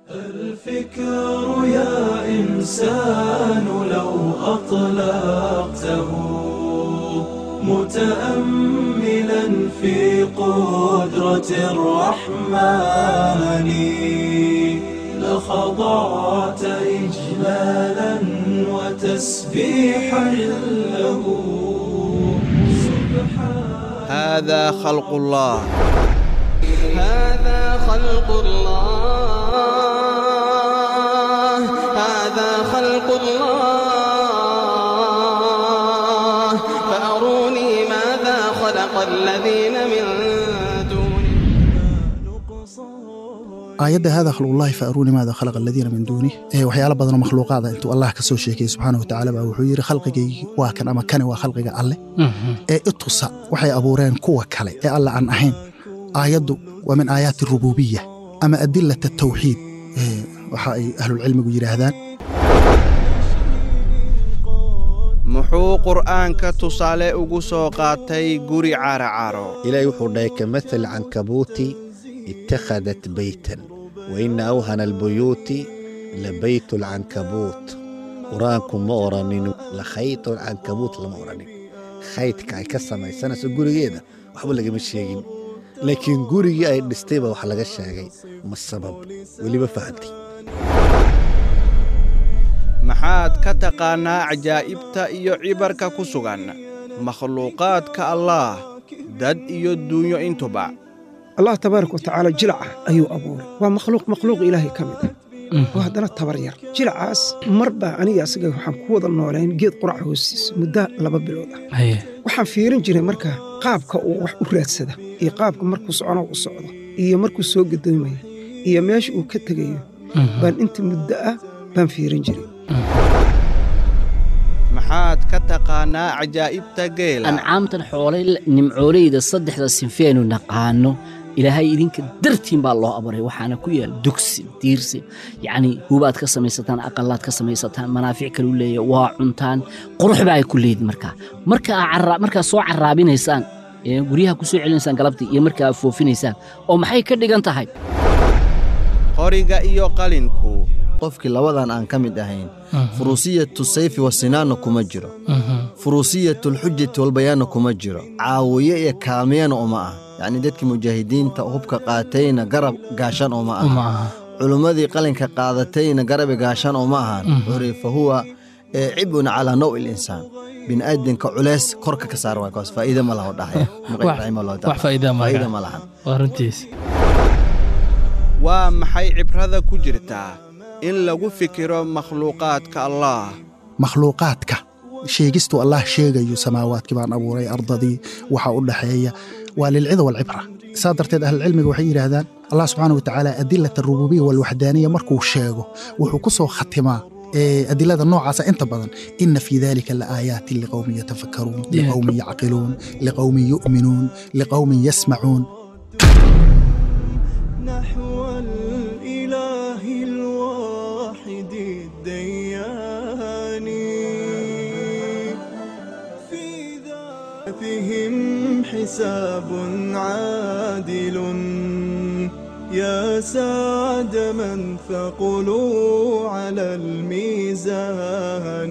الفكر يا إنسان لو أطلقته متأملا في قدرة الرحمن لخضعت إجلالا وتسبيحا له سبحان هذا خلق الله هذا خلق الله هذا خلق الله فأروني ماذا خلق الذين من دونه aayadda hada khalqullahi fa aruuni maada khalaqa aladiina min duunih ee waxyaalo badanoo makhluuqaada intuu allah ka soo sheekayey subxaana wa tacaala baa wuxuu yidhi khalqigaygii waa kan ama kani waa khalqiga alleh ee itusa waxay abuureen kuwa kale ee alle aan ahayn aayaddu waa min aayaati rububiya ama adilata tawxiid ee waxa ay ahlulcilmigu yidhaahdaan muxuu qur'aanka tusaale ugu soo qaatay guri caaracaro ilaahay wuxuu dhahay kamathal cankabuuti ittakhadat beytan wa ina awhana albuyuuti labaytu alcankabuut qur-aanku ma odhanin lakhaytu alcankabuut lama odhanin khaydka ay ka samaysanayso gurigeeda waxba lagama sheegin laakiin gurigii ay dhistay baa wax laga sheegay ma sabab weliba fahantay maxaad ka taqaannaa cajaa'ibta iyo cibarka ku sugan makhluuqaadka allaah dad iyo duunyo intuba allah tabaaraka wa tacaala jilaca ayuu abuuray waa makhluuq makhluuq ilaahay ka mid ah oo haddana tabar yar jilacaas mar baa aniga asaga waxaan ku wada noolayn geed qurac hoostiisa muddo laba bilood ah waxaan fiirin jiray marka qaabka uu wax u raadsada iyo qaabka markuu socono u socdo iyo markuu soo gadoomaya iyo meesha uu ka tegayo baan inta muddo ah baan fiirin jiray maxaad ka taqaannaa cajaa'ibta geela ancaamtan xoolay nimcooleyda saddexda sinfeenu naqaano ilaahay idinka dartiin baa loo abuuray waxaana ku yaal dugsi diirsi yacni hubaad ka samaysataan aqalaad ka samaysataan manaafic kalu leeya waa cuntaan qurux baa ay ku leedin markaa markaa markaa soo carraabinaysaan ee guryaha ku soo celinaysaan galabtii iyo markaa foofinaysaan oo maxay ka dhigan tahay qoriga iyo qalinku qofkii labadan aan ka mid ahayn furuusiyatu sayfi wasinaanna kuma jiro furuusiyatulxujati walbayaanna kuma jiro caawiye iyo kaamiyana uma ah yacnii dadkii mujaahidiinta hubka qaatayna garab gaashan uma aha culummadii qalinka qaadatayna garabi gaashan uma ahan wuxuu fa huwa cibun calaa nawi linsaan bini'aadinka culeys korka ka saar waay kaas faa'iida ma laha dhahaya wax faa'iida faa'iida ma lahan waa runtiis waa maxay cibrada ku jirtaa in lagu fikiro makhluuqaadka allaah makhluuqaadka sheegistuu allah sheegayo samaawaadkii baan abuuray ardadii waxa u dhaxeeya waa lilcida walcibra saa darteed ahlulcilmiga waxay yidhaahdaan allah subxaana wa tacaala adilat arububiya walwaxdaaniya markuu sheego wuxuu ku soo khatimaa adilada noocaasa inta badan ina fii dalika laaaayaatin liqowmin yatafakkaruun liqowmin yacqiluun liqowmin yu'minuun liqowmin yasmacuun نحو الإله الواحد الديان في ذاتهم حساب عادل يا سعد من ثقلوا على الميزان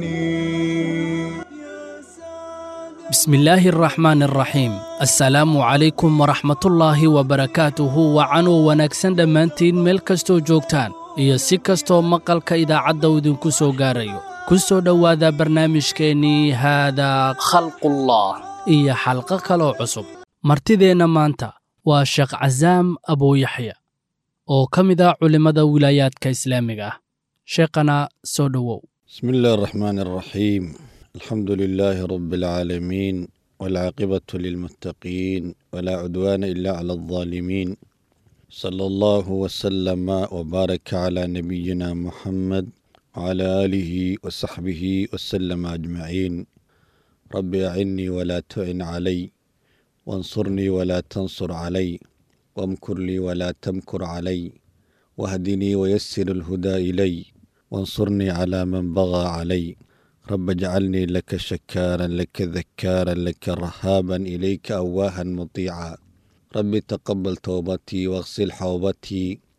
بسم الله الرحمن الرحيم السلام عليكم ورحمة الله وبركاته وعنو wanaagsan dhammaantiin meel kastoo joogtaan iyo si kastoo maqalka idaacadda idinku soo gaarayo ku soo dhowaada barnaamijkeennii haadaa khalqullah iyo xalqo kaloo cusub martideenna maanta waa sheekh casaam abuuyaxya oo ka mid ah culimmada wilaayaadka islaamiga ah sheekhana soo dhowow بسم الله الرحمن الرحيم الحمد لله رب العالمين والعاقبة للمتقين ولا عدوان إلا على الظالمين صلى الله وسلم وبارك على نبينا محمد وعلى آله وصحبه وسلم أجمعين رب أعني ولا تعن علي وانصرني ولا تنصر علي وامكر لي ولا تمكر علي واهدني ويسر الهدى إلي وانصرني على من بغى علي رب اجعلني لك شكارا لك ذكارا لك رهابا إليك أواها مطيعا رب تقبل توبتي واغسل حوبتي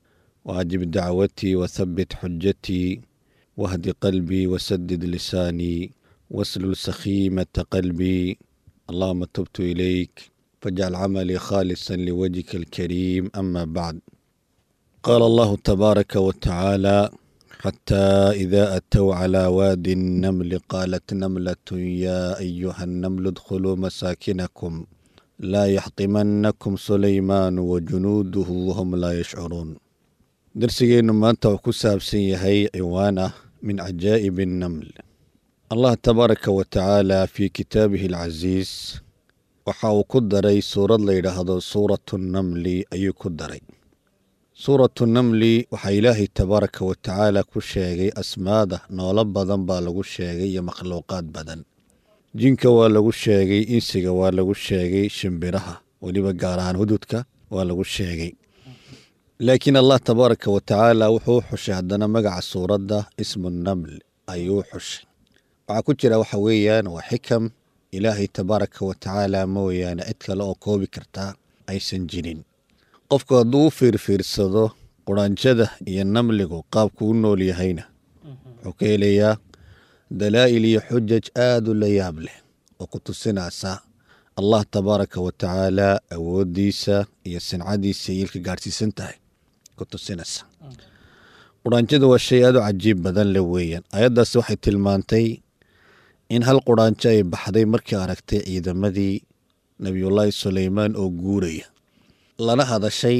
وأجب دعوتي وثبت حجتي واهد قلبي وسدد لساني واسلل سخيمة قلبي اللهم تبت إليك فاجعل عملي خالصا لوجهك الكريم أما بعد قال الله تبارك وتعالى حتى إذا أتوا على واد النمل قالت نملة يا أيها النمل ادخلوا مساكنكم لا يحطمنكم سليمان وجنوده وهم لا يشعرون درسigeennu maanta wuxuu ku saabsan yahay ciwaan ah min cajaa'ibi الnaml allah tabaaraka wa tacaala fii kitaabihi alcasiis waxa uu ku daray suurad la yidhaahdo suuratu namli ayuu ku daray suuratu namli waxaa ilaahay tabaaraka wa tacaala ku sheegay asmaada noolo badan baa lagu sheegay iyo makhluuqaad badan jinka waa lagu sheegay insiga waa lagu sheegay shimbiraha weliba gaar ahaan hududka waa lagu sheegay laakiin allah tabaaraka wa tacaala wuxuu xushay haddana magaca suuradda ismu naml ayuu xushay waxaa ku jira waxa weeyaan waa xikam ilaahay tabaaraka wa tacaala mooyaane cid kale oo koobi kartaa aysan jirin qofku hadduu u fiirfiirsado quranjada iyo namligu qaabku u nool yahayna wuxuu ka helayaa dalaa'il iyo xujaj aad u la yaab leh oo ku tusinaysa allah tabaaraka wa tacaala awooddiisa iyo sincadiisa iyo ilka gaadhsiisan tahay ku tusinaysa quranjadu waa shay aad u cajiib badan le weeyaan ayaddaasi waxay tilmaantay in hal quranjo ay baxday markii aragtay ciidamadii nebiyullaahi suleymaan oo guuraya lana hadashay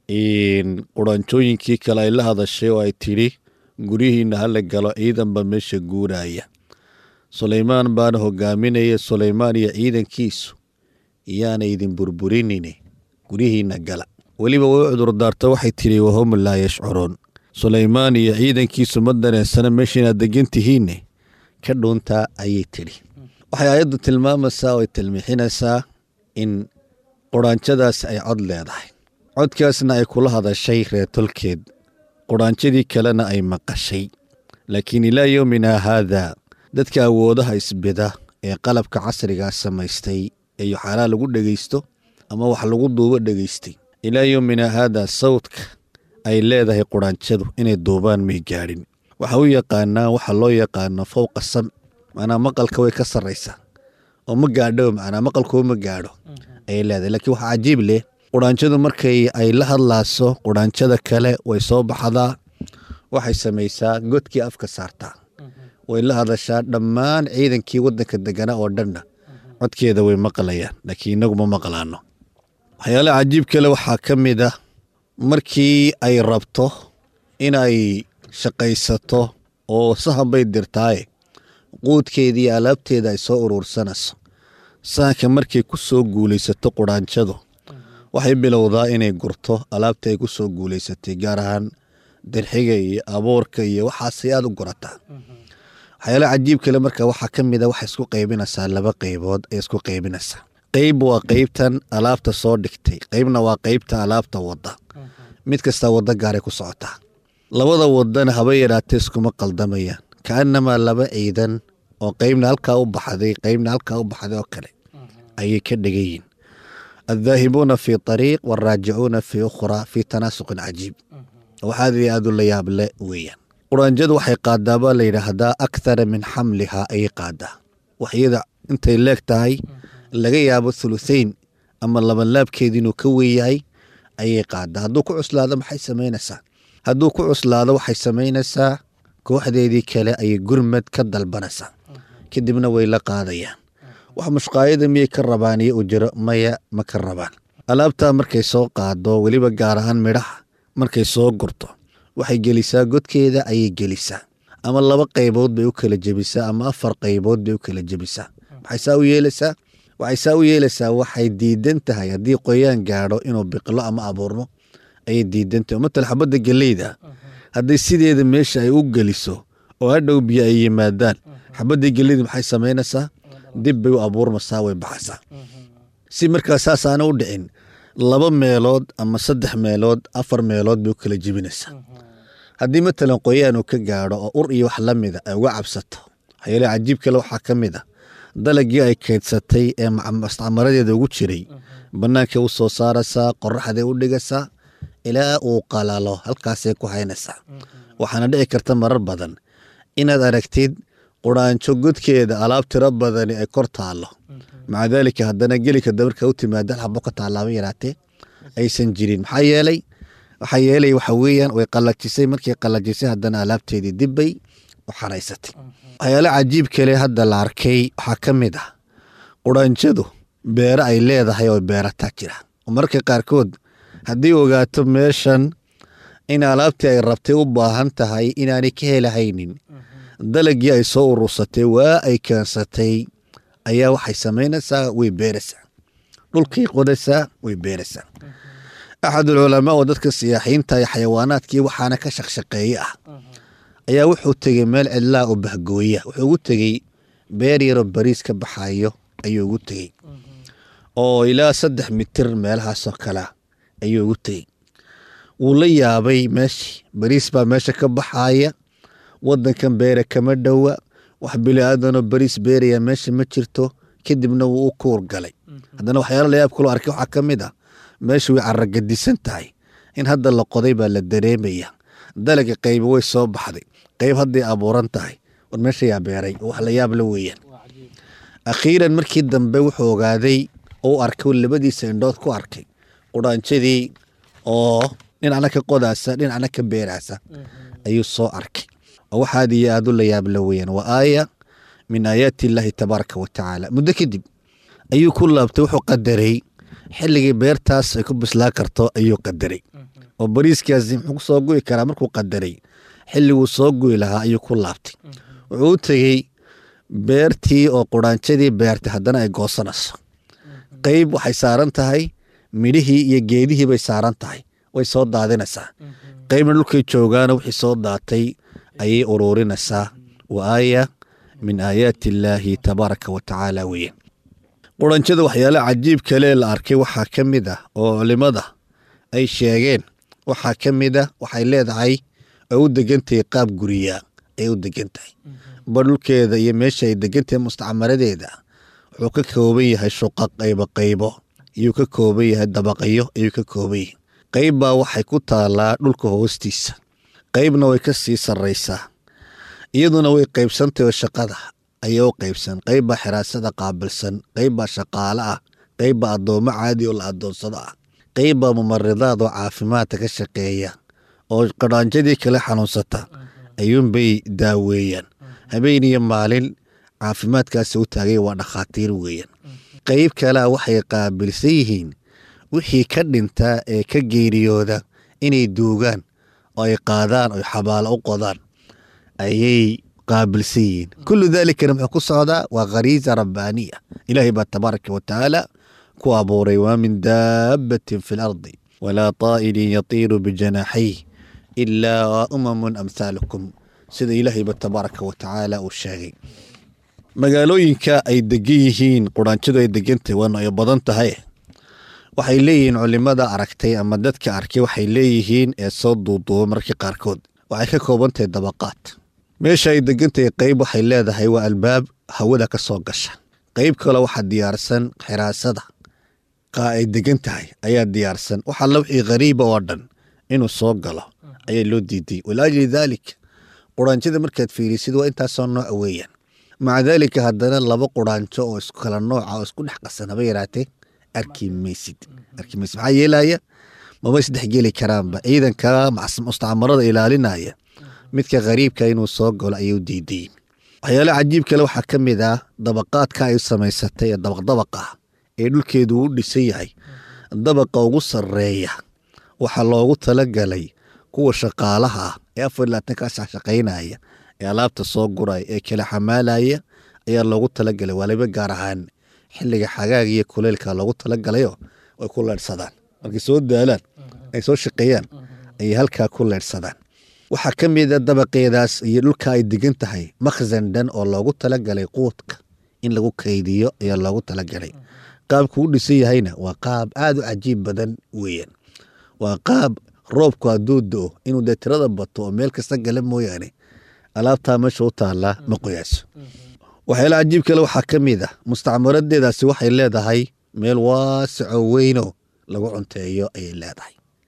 quranjooyinkii kale ay la hadashay oo ay tidhi guryihiinna hala galo ciidanba meesha guuraya suleymaan baana hogaaminaya suleymaan iyo ciidankiisu iyaana idin burburinine guryihiinna gala weliba way u cudurdaarta waxay tidhi wahum laa yashcuruun suleymaan iyo ciidankiisu ma dareensana meesha inaad degan tihiinne ka dhuuntaa ayay tidhi waxay aayaddu tilmaamaysaa oo ay tilmixinaysaa in quraanjadaas ay cod leedahay codkaasna ay kula hadashay reetolkeed quraanjadii kalena ay maqashay laakiin ilaa yowminaa haadaa dadka awoodaha isbida ee qalabka casrigaa samaystay ee yoxaalaa lagu dhegaysto ama wax lagu duubo dhegaystay ilaa yowminaa haadaa sawdka ay leedahay quraanjadu inay duubaan may gaadhin waxa u yaqaanaa waxa loo yaqaano fowqa sam macnaa maqalka way ka sarraysaa oo ma gaadho macnaa maqalkoo ma gaadho ayay leedahay laakiin waxaa cajiib leh quraanjadu markay ay la hadlaaso quraanjada kale way soo baxdaa waxay samaysaa godkii afka saartaa way la hadashaa dhammaan ciidankii waddanka deganaa oo dhanna codkeeda way maqlayaan laakiin inagu ma maqlaano waxyaalaha cajiib kale waxaa ka mid ah markii ay rabto inay shaqaysato oo sahan bay dirtaaye quudkeedii alaabteeda ay soo uruursanayso sahanka markay ku soo guulaysato quraanjadu waxay bilowdaa inay gurto alaabta ay ku soo guulaysatay gaar ahaan dirxiga iyo abuurka iyo waxaasay aada u gurataa waxyaalaha cajiib kale marka waxaa ka mid a waxay isku qaybinaysaa laba qaybood ay isku qaybinaysaa qeyb waa qeybtan alaabta soo dhigtay qeybna waa qeybta alaabta wadda mid kastaa waddo gaaray ku socotaa labada wadana haba yaraatee iskuma qaldamayaan kaanamaa laba ciidan oo qeybna halkaa u baxday qeybna halkaa u baxday oo kale ayay ka dhigayiin addaahibuuna fii ariiq waaraajicuuna fii ukhraa fii tanaasuqin cajiib waxaad aad u la yaable weeyaan quraanjadu waxay qaadaa baa la yidhaahdaa akthara min xamlihaa ayay qaadaa waxyada intay leeg tahay laga yaabo thuluthayn ama labanlaabkeeda inuu ka weeyahay ayay qaadaa hadduu ku cuslaado maxay samaynaysaa hadduu ku cuslaado waxay samaynaysaa kooxdeedii kale ayay gurmad ka dalbanaysaa kadibna way la qaadayaan wax mushqaayada miyay ka rabaan iyo ujiro maya ma ka rabaan alaabtaa markay soo qaado weliba gaar ahaan midhaha markay soo gurto waxay gelisaa godkeeda ayay gelisaa ama laba qaybood bay u kala jebisaa ama afar qaybood bay u kala jebisaa maxay saa u yeelaysaa waxay saa u yeelaysaa waxay diidan tahay haddii qoyaan gaadho inuu biqlo ama abuurmo ayay diidan tahay matal xabadda geleyda hadday sideeda meesha ay u geliso oo hadhow biyo ay yimaadaan xabaddii geleyda maxay samaynaysaa dib bay u abuurmasaa way baxaysaa si markaa saasaana u dhicin laba meelood ama saddex meelood afar meelood bay u kala jebinaysaa haddii matalan qoyaan uu ka gaadho oo ur iyo wax la mida ay uga cabsato waxyaale cajiib kale waxaa ka mid a dalagii ay kaydsatay ee mustacmaradeeda ugu jiray bannaanka u soo saaraysaa qoraxday u dhigaysaa ilaa uu qalalo halkaasay ku haynaysaa waxaana dhici karta marar badan inaad aragtid quraanjo godkeeda alaab tiro badani ay kor taallo maca daalika haddana gelika dabarka u timaada hal xabo ka taalaaba yaraatee aysan jirin maxaa yeelay waxaa yeelay waxa weeyaan way qallajisay markii qallajisay haddana alaabteedii dibbay u xaraysatay waxyaale cajiib kale hadda la arkay waxaa ka mid ah quraanjadu beero ay leedahay oo beerataa jira oo mararka qaarkood haddii ogaato meeshan in alaabtii ay rabtay u baahan tahay inaanay ka helahaynin dalagii ay soo urursatay waa ay keensatay ayaa waxay samaynaysaa way beeraysaa dhulkay qodaysaa way beeraysaa axadulculamaa oo dadka siyaaxiinta iyo xayawaanaadkii waxaana ka shaqshaqeeye ah ayaa wuxuu tegey meel cidlaa oo bahgooya wuxuu ugu tegey beer yaroo bariis ka baxayo ayuu ugu tegey oo ilaa saddex mitir meelahaasoo kalea ayuu ugu tegey wuu la yaabay meeshii bariis baa meesha ka baxaaya wadankan beere kama dhowa wax bili-aadanoo bariis beeraya meesha ma jirto kadibna wuu u kuur galay haddana waxyaala layaab kaloo arkay waxaa ka mid ah meesha way caragadisan tahay in hadda la qoday baa la dareemaya dalaga qaybi way soo baxday qayb hadday abuuran tahay war meesha yaa beeray wax la yaab la weeyaan akhiiran markii dambe wuxuu ogaaday u arkay labadiisa indhood ku arkay quraanjadii oo dhinacna ka qodaasa dhinacna ka beeraasa ayuu soo arkay oo wax aad iyo aad u la yaab la weeyaan waa aaya min aayaati illaahi tabaaraka wa tacaala muddo kadib ayuu ku laabtay wuxuu qadaray xilligii beertaas ay ku bislaa karto ayuu qadaray oo bariiskaasi muxuu ku soo gu'i karaa markuu qadaray xilliguu soo gu'i lahaa ayuu ku laabtay wuxuu u tegey beertii oo quraanjadii beertay haddana ay goosanayso qayb waxay saaran tahay midhihii iyo geedihii bay saaran tahay way soo daadinaysaa qaybna dhulkay joogaana wixii soo daatay ayay uruurinaysaa wa aaya min aayaati illaahi tabaaraka wa tacaala weeye quranjada waxyaalaha cajiib kale la arkay waxaa ka mid ah oo culimada ay sheegeen waxaa ka mid ah waxay leedahay oo u degantahay qaab guriyaa ay u degan tahay ba dhulkeeda iyo meesha ay degantahay mustacmaradeeda wuxuu ka kooban yahay shuqa qaybo qaybo ayuu ka kooban yahay dabaqyo ayuu ka kooban yahay qayb baa waxay ku taalaa dhulka hoostiisa qaybna way ka sii sarraysaa iyaduna way qaybsantahy oo shaqada ayaa u qaybsan qayb baa xiraasada qaabilsan qayb baa shaqaale ah qayb baa addoommo caadi oo la addoonsado ah qayb baa mumaridaad oo caafimaadka ka shaqeeya oo qadhaanjadii kale xanuunsata ayuunbay daaweeyaan habeen iyo maalin caafimaadkaasi u taagay waa dhakhaatiir weeyaan qayb kalea waxay qaabilsan yihiin wixii ka dhintaa ee ka geeriyooda inay duugaan oo ay qaadaan oo xabaalo u qodaan ayay qaabilsan yihiin kullu daalikana muxuu ku socdaa waa khariisa rabbaaniya ilaahay baa tabaaraka wa tacaala ku abuuray waa min daabbatin fi lardi walaa طaa'irin yatiiru bijanaaxayh ilaa umamun amhaalukum sida ilaahayba tabaaraka wa tacaala uu sheegay magaalooyinka ay degan yihiin quraanjadu ay degantahay waana ay badan tahay waxay leeyihiin culimada aragtay ama dadka arkay waxay leeyihiin ee soo duuduuba markii qaarkood waxay ka kooban tahay dabaqaad meesha ay degantahay qayb waxay leedahay waa albaab hawada ka soo gasha qayb kale waxaa diyaarsan xiraasada qa ay degan tahay ayaa diyaarsan wax alla wixii khariiba oo dhan inuu soo galo ayaa loo diiday walaajli daalik quraanjada markaad fiirisid waa intaasoo nooca weeyaan maca daalika haddana laba quraanjo oo isku kala nooca oo isku dhex qasan haba yaraatee arki maysid arki maysid maxaa yeelaya maba isdhexgeli karaanba ciidanka mustacmarada ilaalinaya midka khariibka inuu soo galo ayay u diidayin waxyaalaha cajiib kale waxaa ka mid ah dabaqaadka ay samaysatay ee dabaqdabaq ah ee dhulkeedu u dhisan yahay dabaqa ugu sarreeya waxaa loogu talagalay kuwa shaqaalaha ah ee afar labaatankaas shaqaynaya ee alaabta soo guraya ee kala xamaalaya ayaa loogu talagalay waliba gaar ahaan xilliga xagaaga iyo kuleylka loogu talagalayo ay ku leydhsadaan markay soo daalaan ay soo shaqeeyaan ayay halkaa ku leydhsadaan waxaa ka mid a dabaqeedaas iyo dhulka ay degan tahay makhsan dhan oo loogu talagalay quudka in lagu kaydiyo ayaa loogu talagalay qaabku u dhisan yahayna waa qaab aada u cajiib badan weeyaan waa qaab roobku hadduu do-o inuu dee tirada bato oo meel kasta gala mooyaane alaabtaa meesha u taallaa ma qoyaaso waxyaala cajiib kale waxaa ka mid ah mustacmaradeedaasi waxay leedahay meel waasico weyno lagu cunteeyo ayay leedahay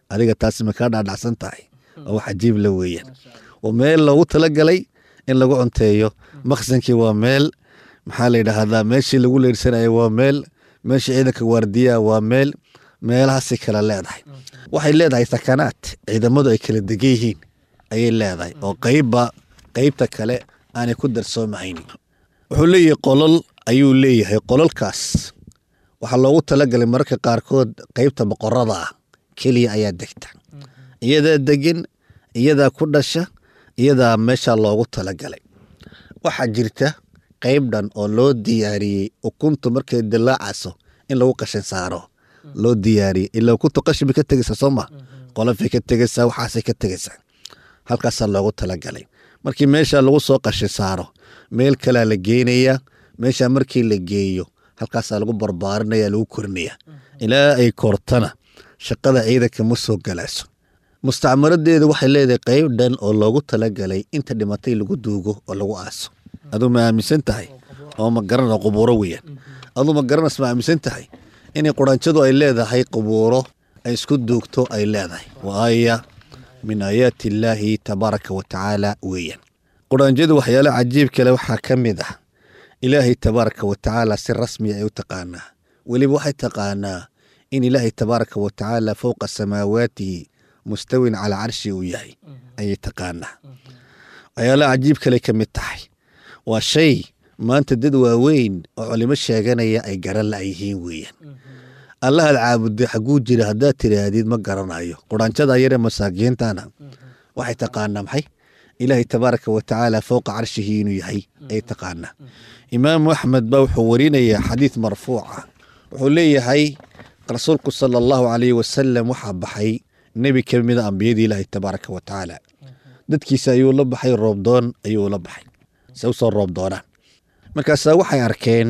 adiga taasi ma kaa dhaadhacsan tahay waa wax cajiib la weeyaan waa meel loogu talagalay in lagu cunteeyo maqsankii waa meel maxaa la yidhaahdaa meeshii lagu leersanayo waa meel meeshii ciidanka waardiyaha waa meel meelahaasay kala leedahay waxay leedahay sakanaad ciidamadu ay kala degan yihiin ayay leedahay oo qeybba qeybta kale aanay ku darsoomahayn wuxuu leeyahay qolol ayuu leeyahay qololkaas waxaa loogu talagalay mararka qaarkood qeybta boqorada ah keliya ayaa degta iyadaa degan iyadaa ku dhasha iyadaa meesha loogu talagalay waxaa jirta qeyb dhan oo loo diyaariyey ukuntu markay dilaacaso in lagu qashin saaro loo diyaariyey ilaa ukuntu qashin bay ka tegaysaa soo ma qolofay ka tegaysaa waxaasay ka tegaysaa halkaasaa loogu talagalay markii meesha lagu soo qashin saaro meel kalea la geenayaa meesha markii la geeyo halkaasaa lagu barbaarinaya lagu korinaya ilaa ay kortana shaqada ciidanka ma soo galayso mustacmaradeeda waxay leedahay qeyb dhan oo loogu talagalay inta dhimatay lagu duugo oo lagu aaso aduu ma aaminsan tahay oo ma garana qubuuro weeyaan aduu ma garanas ma aaminsan tahay inay quranjadu ay leedahay qubuuro ay isku duugto ay leedahay waa aaya min aayaati illaahi tabaaraka wa tacaala weeyaan quranjadu waxyaalo cajiib kale waxaa ka mid ah ilaahay tabaaraka wa tacaala si rasmiya ay u taqaanaa weliba waxay taqaanaa in ilaahay tabaaraka wa tacaala fowqa samaawaatihi mustawin calaa carshi uu yahay ayay taqaanaa waxyaalaha cajiib kale ka mid tahay waa shay maanta dad waaweyn oo culimo sheeganaya ay garan la'yihiin weeyaan allahaad caabuday xagguu jira haddaad tidhaahdid ma garanayo quranjada yare masaakiintana waxay taqaanaa maxay ilaahay tabaaraka wa tacaala fowqa carshihi inuu yahay ayay taqaanaa imaamu axmed baa wuxuu warinayaa xadiid marfuuca wuxuu leeyahay rasuulku sala allahu calayhi wasalam waxaa baxay nebi ka mida ambiyadii ilaahay tabaaraka wa tacaala dadkiisa ayuu la baxay roobdoon ayuu la baxay se usoo roob doonaan markaasaa waxay arkeen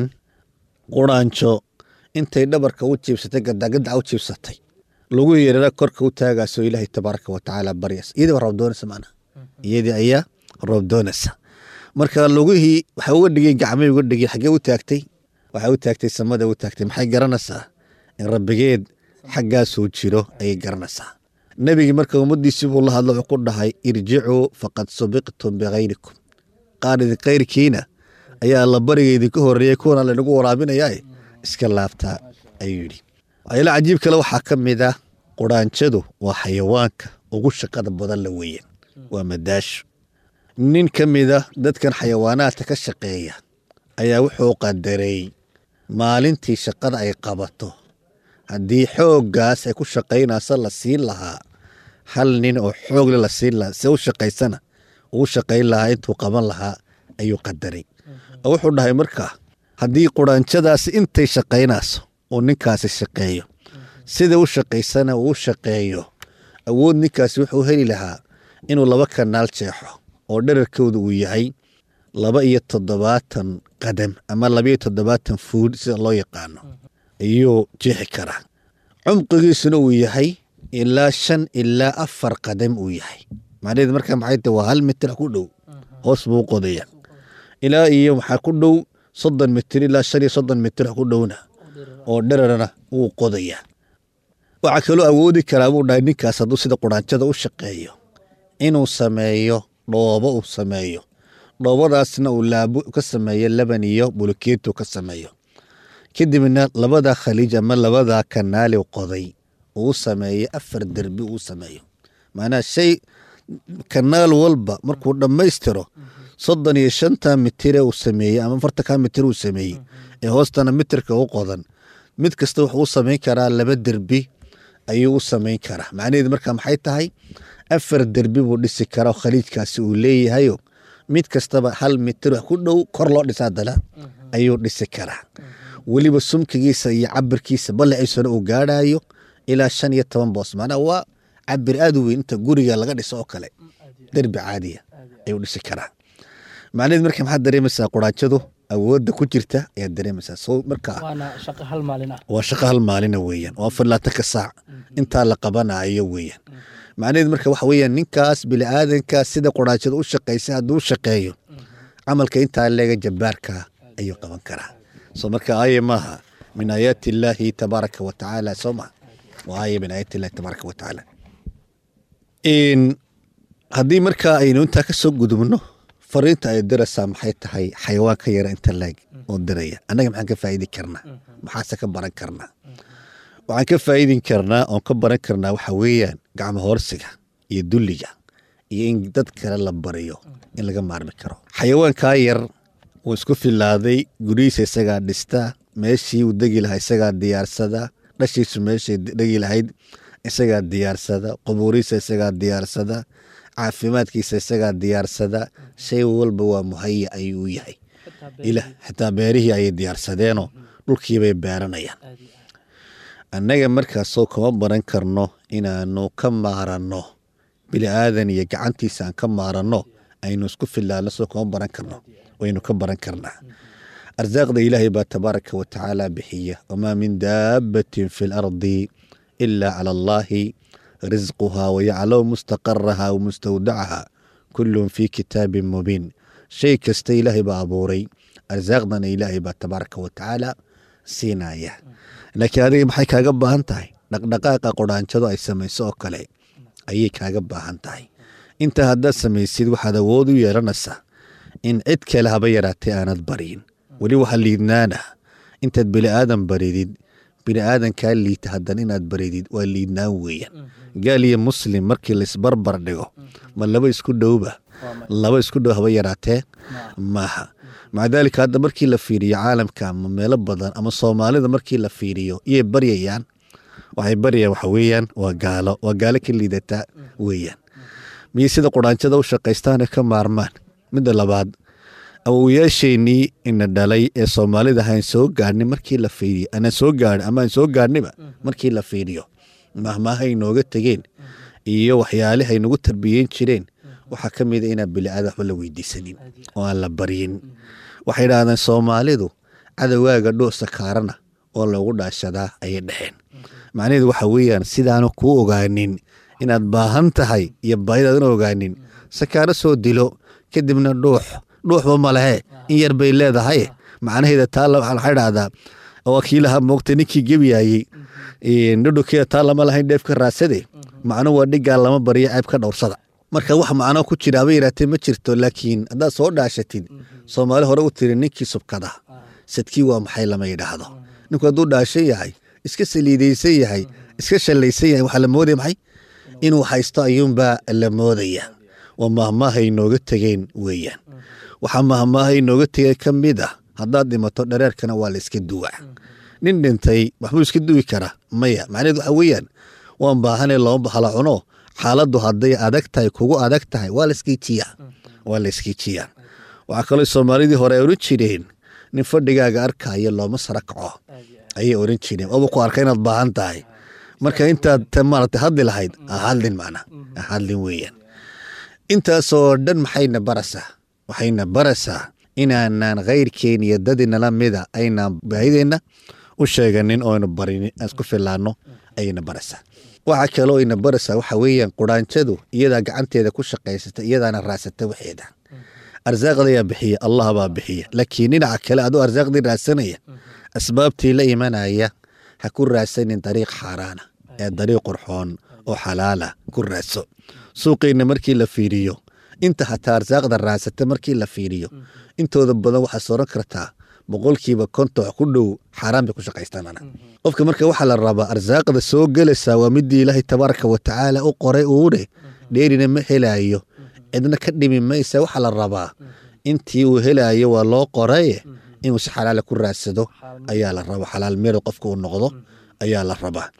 quraanjo intay dhabarka u jiibsatay gadagadaca u jiibsatay lagu yeerara korka u taagaasoo ilaahay tabaaraka wa tacaala baryas iyadii baa roob doonaysa maanaa iyadii ayaa roob doonaysa marka lugihii waxay uga dhigeen gacmay uga dhigeen xaggee u taagtay waxay u taagtay samada u taagtay maxay garanaysaa in rabbigeed xaggaasuu jiro ayay garanaysaa nebigii marka ummaddiisii buu la hadlo wuxuu ku dhahay irjicuu faqad subiqtum bikayrikum qaar idin kayrkiina ayaa alla bariga idinka horreeyey kuwana laynagu waraabinayaa iska laabtaa ayuu yidhi waxyaala cajiib kale waxaa ka mid ah quraanjadu waa xayawaanka ugu shaqada badan la weeyaan waa madaasho nin ka mid a dadkan xayawaanaadka ka shaqeeya ayaa wuxuu qadaray maalintii shaqada ay qabato haddii xooggaas ay ku shaqaynayso la siin lahaa hal nin oo xoogle la siin lahaa se u shaqaysana uu shaqayn lahaa intuu qaban lahaa ayuu qadaray oo wuxuu dhahay markaa haddii quraanjadaasi intay shaqaynayso uu ninkaasi shaqeeyo sida u shaqaysana uu shaqeeyo awood ninkaasi wuxuu heli lahaa inuu laba kanaal jeexo oo dherarkooda uu yahay laba iyo toddobaatan qadam ama laba iyo toddobaatan fuud sida loo yaqaano ayuu jeexi karaa cumqigiisuna uu yahay ilaa shan ilaa afar qadam uu yahay macnaheed markaa maxay tahay waa hal mitir ku dhow hoos buu qodaya ilaa iyo waxaa ku dhow soddon mitir ilaa shan iyo soddon mitir ku dhowna oo dherarna wuu qodaya waxaa kaloo awoodi karaa buu dhahay ninkaas hadduu sida quraanjada u shaqeeyo inuu sameeyo dhoobo uu sameeyo dhoobadaasna uu laabo ka sameeyo laban iyo bulukeetu ka sameeyo kadibna labada khaliij ama labada kanaali qoday uu sameeyo afar derbi uu sameeyo macnaha shay kanaal walba markuu dhammaystiro soddon iyo shanta mitire uu sameeyey ama afartanka mitir uu sameeyey ee hoostana mitirka u qodan mid kasta wuxuu u samayn karaa laba derbi ayuu u samayn karaa macnaheedu marka maxay tahay afar derbi buu dhisi karaa oo khaliijkaasi uu leeyahayo mid kastaba hal mitir wax ku dhow kor loo dhisa haddana ayuu dhisi karaa weliba sumkigiisa iyo cabirkiisa ballaciisuna uu gaadhayo ilaa shan iyo toban boos macnaha waa cabir aad u weyn inta guriga laga dhiso oo kale derbi caadiya ayuu dhisi karaa macnaheed marka maxaad dareemaysaa quraanjadu awoodda ku jirta ayaad dareemaysaa so marka waana shaqo hal maalin ah waa shaqo hal maalina weeyaan waa afar laatanka saac intaa la qabanayo weeyaan macnaheed marka waxa weeyaan ninkaas bini'aadanka sida quraanjada u shaqaysay hadduu u shaqeeyo camalka intaa leega jabbaarka ayuu qaban karaa so marka aaye maaha min aayaati illaahi tabaaraka wa tacaala soo maha waa aaye min aayaati illahi tabaaraka wa tacaala haddii markaa aynu intaa ka soo gudubno fariinta ay diraysaa maxay tahay xayawaan ka yara inta laeg oo diraya annaga maxaan ka faa'idi karnaa maxaase ka baran karnaa waxaan ka faa'idin karnaa oon ka baran karnaa waxa weeyaan gacmo hoorsiga iyo dulliga iyo in dad kale la bariyo in laga maarmi karo xayawaankaa yar wuu isku filaaday gurihiisa isagaa dhista meeshii uu degi lahaa isagaa diyaarsada dhashiisu meeshay dhegi lahayd isagaa diyaarsada qubuurihiisa isagaa diyaarsada caafimaadkiisa isagaa diyaarsada shay walba waa muhaya ayuu u yahay xitaa beerihii ayay diyaarsadeenoo dhulkiibay beeranayaan annaga markaasoo kama baran karno inaanu ka maaranno bini aadan iyo gacantiisa aan ka maaranno aynu isku filaano soo kama baran karno waynu ka baran karnaa arsaaqda ilaahay baa tabaaraka wa tacaala bixiya wamaa min daabbatin fi lardi ilaa cala allaahi risquhaa wayaclamu mustaqaraha wa mustawdacaha kullun fii kitaabin mubiin shay kasta ilaahay baa abuuray arsaaqdana ilaahay baa tabaaraka wa tacaala siinaya laakiin adiga maxay kaaga baahan tahay dhaqdhaqaaqa qodhaanjado ay samayso oo kale ayay kaaga baahan tahay intaa haddaad samaysid waxaad awood u yeelanaysaa in cid kale haba yaraatay aanad baryin weli waxa liidnaana intaad bini aadan baridid bini aadankaa liita haddana inaad baridid waa liidnaan weeyaan gaal iyo muslim markii laisbarbar dhigo ma laba isku dhowba laba isku dhow haba yaraatee maaha maca daalika hadda markii la fiiriyo caalamka ama meelo badan ama soomaalida markii la fiiriyo iyay baryayaan waxay baryayaan waxa weeyaan waa gaalo waa gaalo ka liidataa weeyaan miyay sida qudhaanjada u shaqaystaane ka maarmaan midda labaad awowayaasheenii ina dhalay ee soomaalida ahaan soo gaadhnay markii la fiiriyo anaan soo gaadhin ama aan soo gaadhniba markii la fiiriyo mahmaahay nooga tegeen iyo waxyaalihay nagu tarbiyeyn jireen waxaa ka mida inaan biliaada waxba la weydiisanin oo aan la baryin waxay idhaahdeen soomaalidu cadowgaaga dhoosa kaarana oo loogu dhaashadaa ayay dhexeen macnaheedu waxa weeyaan sidaanu kuu ogaanin inaad baahan tahay iyo baahidaadan ogaanin sakaaro soo dilo kadibna dhuux dhuuxba ma lehe in yar bay leedahay macnaheeda taa waxay dhahdaa wakiilaha moogta ninkii gebiyaayey dhudhukeeda taa lama lahayn dheef ka raadsade macnu waa dhigaa lama baryo ceeb ka dhowrsada marka wax macno ku jira haba yaraatee ma jirto laakiin haddaad soo dhaashatid soomaali hore u tiri ninkii subkada sadkii waa maxay lama yidhaahdo ninku hadduu dhaashan yahay iska saliidaysan yahay iska shallaysan yahay waxaa la moodaya maxay inuu haysto ayuunbaa la moodaya waa mahmaahay nooga tegeen weeyaan waxaa mahmaahay nooga tegeen ka mid ah haddaad dhimato dhareerkana waa la iska duwa nin dhintay waxbuu iska duwi karaa maya macnaheed waxa weeyaan waan baahanay looma bahala cuno xaaladdu hadday adag tahay kugu adag tahay waa laskiijiyaa waa la iskiijiyaa waxaa kaloo soomaalidii hore ay odhan jireen nin fadhigaaga arkaayo looma sara kaco ayay odhan jireen oba ku arka inaad baahan tahay marka intaad maarata hadli lahayd ahadlin macna ahadlin weeyaan intaasoo dhan maxayna barasaa waxayna barasaa inaanaan khayrkeen iyo dadinala mida aynaan baahideenna u sheeganin ooaynu barin aan isku filaano ayayna barasaa waxaa kaloo ayna baraysaa waxa weeyaan quraanjadu iyadaa gacanteeda ku shaqaysata iyadaana raadsata waxeeda arsaaqdayaa bixiya allah baa bixiya laakiin dhinaca kale aduu arsaaqdii raadsanaya asbaabtii la imanaya ha ku raadsanin dariiq xaaraana ee dariiq qurxoon oo xalaala ku raadso suuqeenna markii la fiiriyo inta hataa arsaaqda raadsata markii la fiiriyo intooda badan waxaa sooran kartaa boqolkiiba konton ku dhow xaaraan bay ku shaqaystaanana qofka marka waxaa la rabaa arsaaqda soo gelaysaa waa midii ilaahay tabaaraka wa tacaala u qoray uune dheerina ma helaayo cidna ka dhimi maysa waxaa la rabaa intii uu helaayo waa loo qoraye inuu si xalaala ku raadsado ayaa la rabaa xalaal meered qofka uu noqdo ayaa la rabaa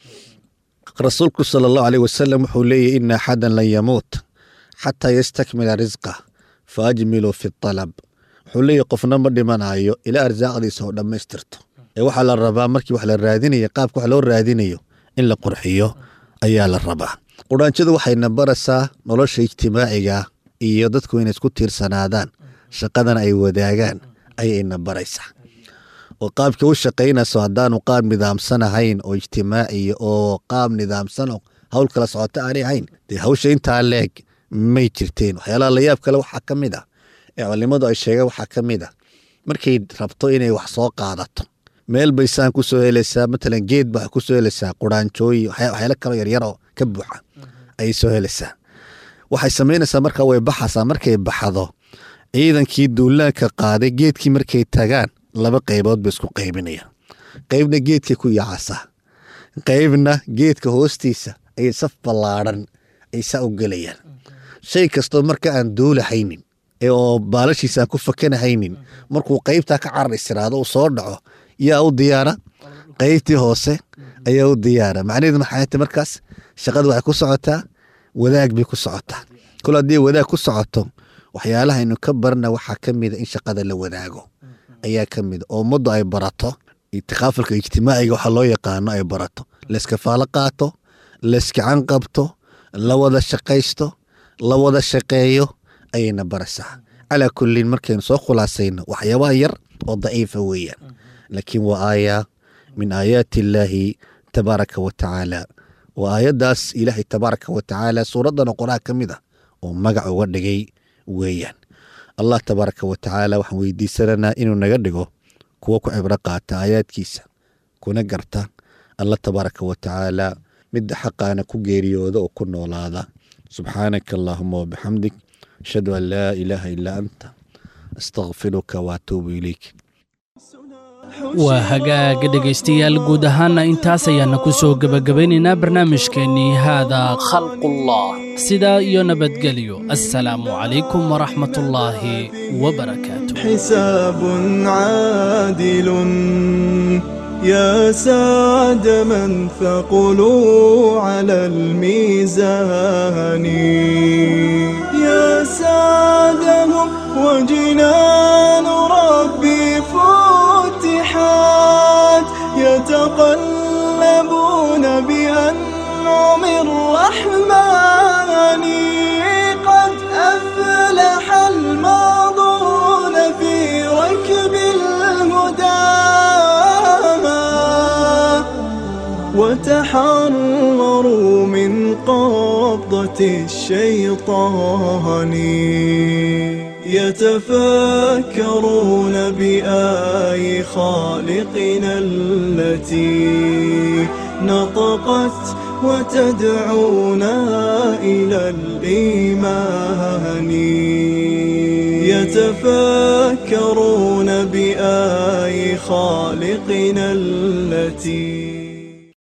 rasuulku sala allahu aleyh wasalam wuxuu leeyahy ina axadan lan yamuut xataa yastakmila risqa fa ajmiluu fi alab wuxuu leeyahy qofna ma dhimanayo ilaa arsaaqdiisa oo dhammaystirto ee waxaa la rabaa markii wax la raadinaya qaabka wax loo raadinayo in la qurxiyo ayaa la rabaa quraanjadu waxayna baraysaa nolosha ijtimaaciga iyo dadku inay isku tiirsanaadaan shaqadana ay wadaagaan ayayna baraysaa oo qaabka u shaqaynayso haddaanu qaab nidaamsan ahayn oo ijtimaaciya oo qaab nidaamsan oo hawl kala socota aanay ahayn dee hawsha intaa leeg may jirteen waxyaalaha layaab kale waxaa ka mid ah ee culimadu ay sheegeen waxaa ka mid ah markay rabto inay wax soo qaadato meel bay saan ku soo helaysaa matalan geed baa ku soo helaysaa quraanjooyi waxyaalo kaloo yaryaroo ka buuxa ayay soo helaysaa waxay samaynaysaa markaa way baxaysaa markay baxdo ciidankii duulaanka qaaday geedkii markay tagaan laba qaybood bay isku qaybinayaan qaybna geedkay ku yaacasaa qaybna geedka hoostiisa ayay saf ballaadhan ay saa u gelayaan shay kastoo marka aan duulahaynin ee oo baalashiisa aan ku fakanahaynin markuu qaybtaa ka carar istiraado uu soo dhaco yaa u diyaara qaybtii hoose ayaa u diyaara macnaheedu maxay tahay markaas shaqadu waxay ku socotaa wadaag bay ku socotaa kol haddii wadaag ku socoto waxyaalaha aynu ka barna waxaa ka mida in shaqada la wadaago ayaa ka mida oo ummaddu ay barato itikaafalka ijtimaaciga waxa loo yaqaano ay barato layskafaalo qaato layskacan qabto la wada shaqaysto la wada shaqeeyo ayayna baraysaa calaa kullin markaynu soo khulaasayno waxyaabaha yar oo daciifa weeyaan laakiin waa aaya min aayaati illaahi tabaaraka wa tacaala waa aayaddaas ilaahay tabaaraka wa tacaala suuraddan quraha ka mid ah oo magac uga dhigay weeyaan allah tabaaraka wa tacaala waxaan weydiisananaa inuu naga dhigo kuwa ku cibro qaata aayaadkiisa kuna garta allah tabaaraka wa tacaala midda xaqaana ku geeriyooda oo ku noolaada subxaanaka allaahuma wabixamdik ashhadu an laa ilaaha ilaa anta astakfiruka waatuubu ilayk waa hagaaga dhegaystayaal guud ahaanna intaas ayaana ku soo gebagabaynaynaa barnaamijkeennii haadaa khalqullah sidaa iyo nabadgelyo assalaamu calaykum waraxmatullaahi wabarakaatu حساب عادل يا سعد من ثقلوا على الميزان يا سعدهم وجنان ربي فتحات يتقلبون بأنعم الرحمن قد أفلح الماضون في ركب الهدى وتحرروا من قبضة الشيطان يتفكرون بآي خالقنا التي نطقت وتدعونا إلى الإيمان يتفكرون بآي خالقنا التي